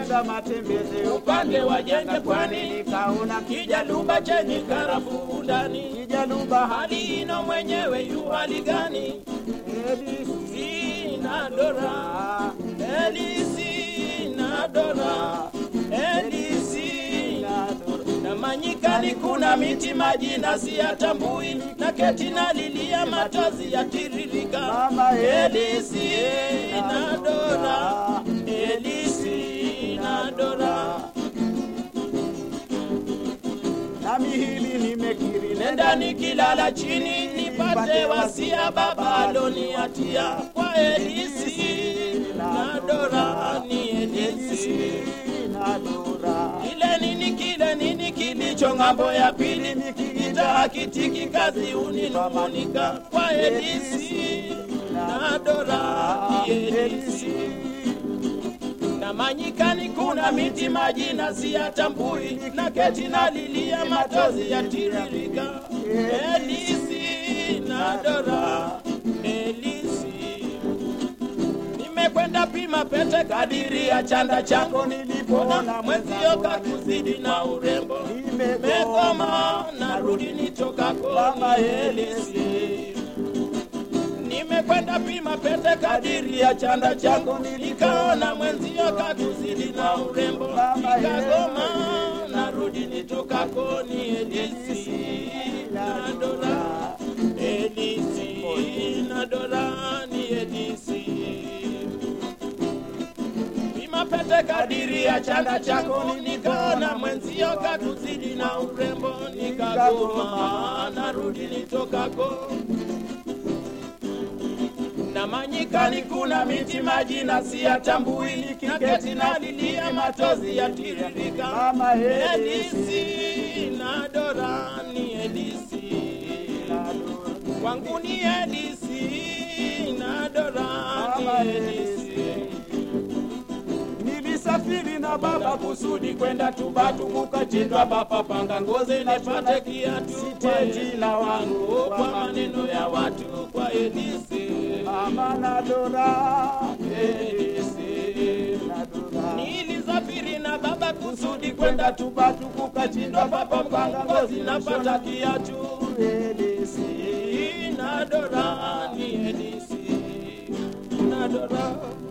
nimekwenda matembezi upande wa Jenge pwani, nikaona kijaluba chenye karafuu ndani. kijaluba Hali ino mwenyewe yu hali gani? Sina dora, Elisi na dora, Elisi na manyikani kuna miti majina siyatambui, na keti na lilia machozi yatiririka. Mama Elisi na dora, Elisi na dora. nami hili nimekiri nenda nikilala chini nipate wasia baba aloniatia kwa Elisi na Dora ni Elisi na dora kile nini kile nini kilicho ng'ambo ya pili nikiita hakitiki kazi uninung'unika kwa Elisi na Dora ni Elisi na manyikani kuna miti majina siyatambui, na keti na lilia machozi yatiririka. Elisi na Dora, Elisi nimekwenda pima pete kadiri ya chanda changu nilipoona mwenzio kakuzidi na urembo, nimegoma narudi nitokako Mama Elisi nimekwenda pima pete kadiri ya chanda changu, nikaona mwenzio kakuzidi na urembo, nikagoma narudi nitokako ni Elisi na Dora, Elisi na Dora ni Elisi pima pete kadiri ya chanda chako, nikaona mwenzio kakuzidi na urembo, nikagoma narudi nitokako na manyikani kuna miti majina siyatambui, nikiketi na lilia machozi yatiririka. Mama Elisi na Dora ni Elisi, kwangu ni Elisi na Dora Mama ni Elisi. nilisafiri na baba kusudi kwenda Tubatu kukachindwa bapa panga ngozi nipate kiatu Sitendi jina wangu kwa maneno ya watu kwa Elisi mama na dora Elisi na dora Nilisafiri na baba kusudi kwenda Tubatu kukachindwa bapa panga ngozi napata kiatu Elisi na Dora ni Elisi na Dora